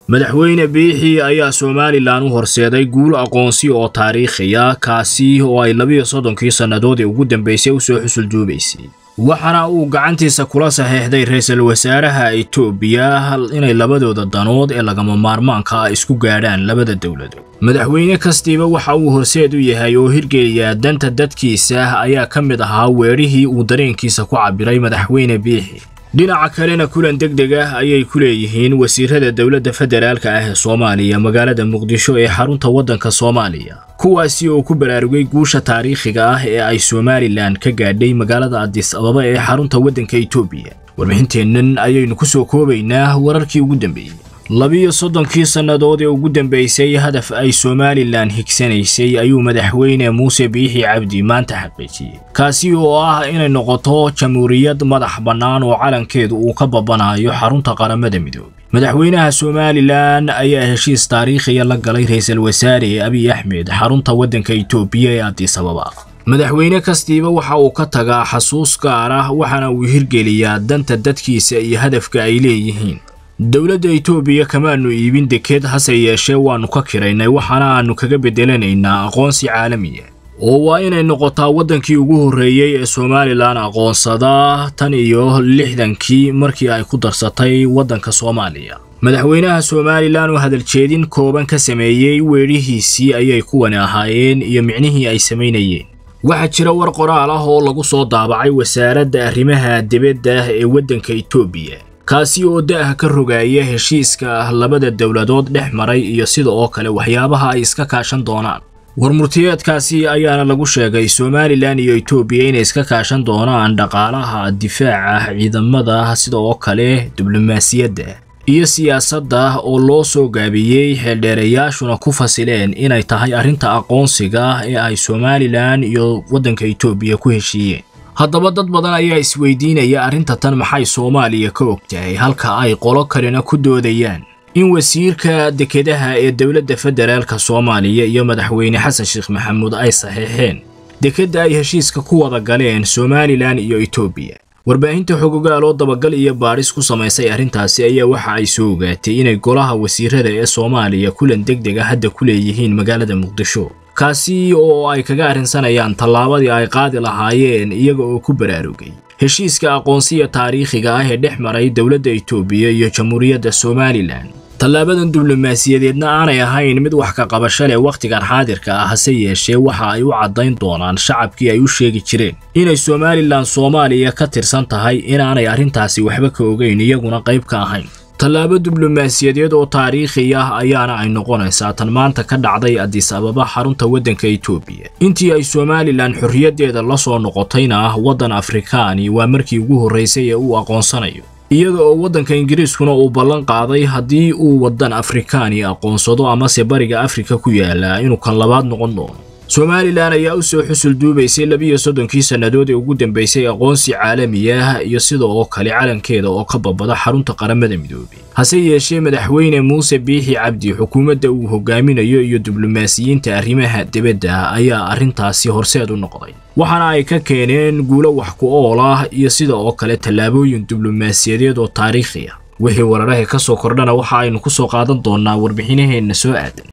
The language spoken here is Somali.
madaxweyne biixi ayaa somalilan u horseeday guul aqoonsi oo taariikhiya kaasi oo ay labiyo soddonkii sannadood ee ugu dambaysay u soo xusulduubaysay waxaana uu gacantiisa kula saxiixday ra-iisul wasaaraha etoobiya inay labadooda danood ee lagama maarmaanka ah isku gaadhaan labada dowladood madaxweyne kastiiba waxa uu horseed u yahay oo hirgeliyaa danta dadkiisa ayaa ka mid ahaa weerihii uu dareenkiisa ku cabbiray madaxweyne biixi dhinaca kalena kulan deg deg ah ayay ku leeyihiin wasiirada dowladda federaalka ah ee soomaaliya magaalada muqdisho ee xarunta waddanka soomaaliya kuwaasi oo ku baraarugay guusha taariikhiga ah ee ay somalilan ka gaadhay magaalada adis ababa ee xarunta waddanka etoobiya warbixinteennan ayaynu ku soo koobaynaa wararkii ugu dambeeyey labiyo soddonkii sannadood ee ugu dambaysay hadaf ay somalilan higsanaysay ayuu madaxweyne muuse biixi cabdi maanta xaqiijiyey kaasi oo ah inay noqoto jamhuuriyad madax bannaan oo calankeedu uu ka babanayo xarunta qaramada midoobay madaxweynaha somalilan ayaa heshiis taariikhiya la galay ra-iisul wasaare abiy axmed xarunta waddanka etoobiya ee adis ababa madaxweyne kastiiba waxa uu ka tagaa xasuus gaar ah waxaana uu hirgeliyaa danta dadkiisa iyo hadafka ay leeyihiin dowladda etoobiya kamaanu iibin dekeed hase yeeshee waannu ka kiraynay waxaana aannu kaga beddelanaynaa aqoonsi caalamiya oo waa inay noqotaa waddankii ugu horreeyey ee somalilan aqoonsada tan iyo lixdankii markii ay ku darsatay waddanka soomaaliya madaxweynaha somalilan oo hadaljeedin kooban ka sameeyey weedhihiisii ayay kuwani ahaayeen iyo micnihii ay samaynayeen waxaa jira war qoraal ah oo lagu soo daabacay wasaaradda arrimaha dibadda ee waddanka etoobiya kaasi oo da'ah ka rogaaya heshiiska ah labada dowladood dhex maray iyo sida oo kale waxyaabaha ay iska kaashan doonaan warmurtiyeedkaasi ayaana lagu sheegay somalilan iyo etoobiya inay iska kaashan doonaan dhaqaalaha difaaca ciidamada sida oo kale diblomaasiyadda iyo siyaasadda oo loo soo gaabiyey xeeldheerayaashuna ku fasileen inay tahay arrinta aqoonsiga ee ay somalilan iyo waddanka etoobiya ku heshiiyeen haddaba dad badan ayaa isweydiinaya arrinta tan maxay soomaaliya ka og tahay halka ay qolo kalena ku doodayaan in wasiirka dekedaha ee dowladda federaalka soomaaliya iyo madaxweyne xasan sheekh maxamuud ay saxiixeen dekedda ay heshiiska ku wada galeen somalilan iyo etoobiya warbaahinta xogogaal oo dabagal iyo baadhis ku samaysay arrintaasi ayaa waxa ay soo ogaatay inay golaha wasiirada ee soomaaliya kulan deg deg a hadda ku leeyihiin magaalada muqdisho kaasi oo ay kaga arrinsanayaan tallaabadii ay qaadi lahaayeen iyaga oo ku baraarugay heshiiska aqoonsiya taariikhiga ah ee dhex maray dowladda etoobiya iyo jamhuuriyadda somalilan tallaabadan diblomaasiyadeedna aanay ahayn mid wax ka qabasho leh wakhtigan xaadirka ah hase yeeshee waxa ay u caddayn doonaan shacabkii ay u sheegi jireen inay somalilan soomaaliya ka tirsan tahay inaanay arrintaasi waxba ka ogeyn iyaguna qayb ka ahayn tallaabo diblomaasiyadeed oo taariikhi ah ayaana ay noqonaysaa tan maanta ka dhacday adis ababa xarunta waddanka etoobiya intii ay somalilan xorriyaddeeda la soo noqotayna ah waddan afrikaani waa markii ugu horraysay ee uu aqoonsanayo iyada oo waddanka ingiriiskuna uu ballan qaaday haddii uu waddan afrikaani aqoonsado amase bariga afrika ku yaala inuu kan labaad noqon doono somalilan ayaa u soo xusul duubaysay labiyo soddonkii sannadood ee ugu dambaysay aqoonsi caalami ah iyo sida oo kale calankeeda oo ka babada xarunta qaramada midoobay hase yeeshee madaxweyne muuse biixi cabdi xukuumadda uu hogaaminayo iyo diblomaasiyiinta arrimaha dibadda ayaa arrintaasi horseed u noqday waxaana ay ka keeneen guulo wax ku ool ah iyo sida oo kale tallaabooyin diblomaasiyadeed oo taariikhi ah wixii wararaha ka soo kordhana waxa aynu ku soo qaadan doonnaa warbixinaheenna soo aadan